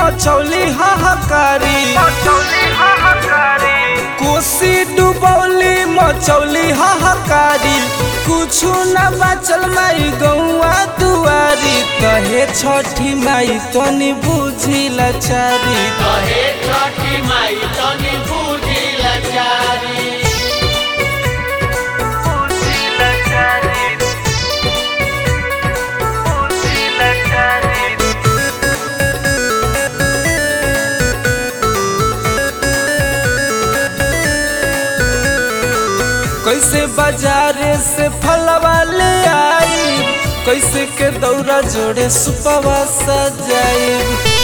मचौली हाहाकारी कोसी डुबौली मचौली हाहाकारी कुछु न बचल माई गौआ दुआरी कहे छठी माई तनी बुझी लाचारी कहे छठी माई तनी बूझी लाचारी कैसे बाजारे से फलवा ले आई कैसे के दौरा जोड़े सुपवा सजाई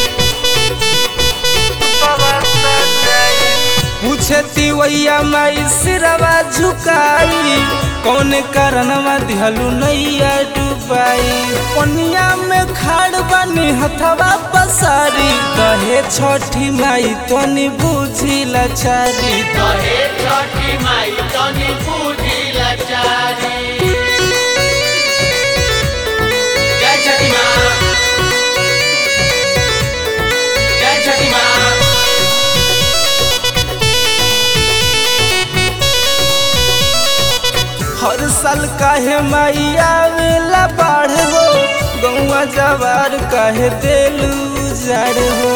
पूछे तिवैया माई सिरवा झुकाई कौन कारणवा दिहलू नैया डुबाई पनिया में खाड़ बनी हथवा पसारी कहे छठी माई तनी बुझी लाचारी कहे छठी माई तनी बूझी लाचारी जय छठी माँ जय छठी माँ हर साल काहे माई आवेला बाढ़ हो गौआ जवार काहे देलू जाड़ हो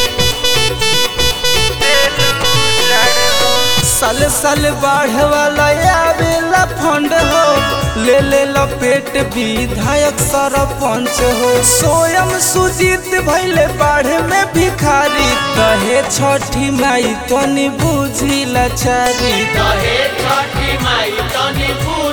साल साल बाढ़ वाला आवेला फंड हो ले ले लपेट विधायक सरपंच हो स्वयं सुजीत भैले बाढ़ में भिखारी कहे छठी माई तनी बुझी लाचारी कहे छठी माई तनी बूझी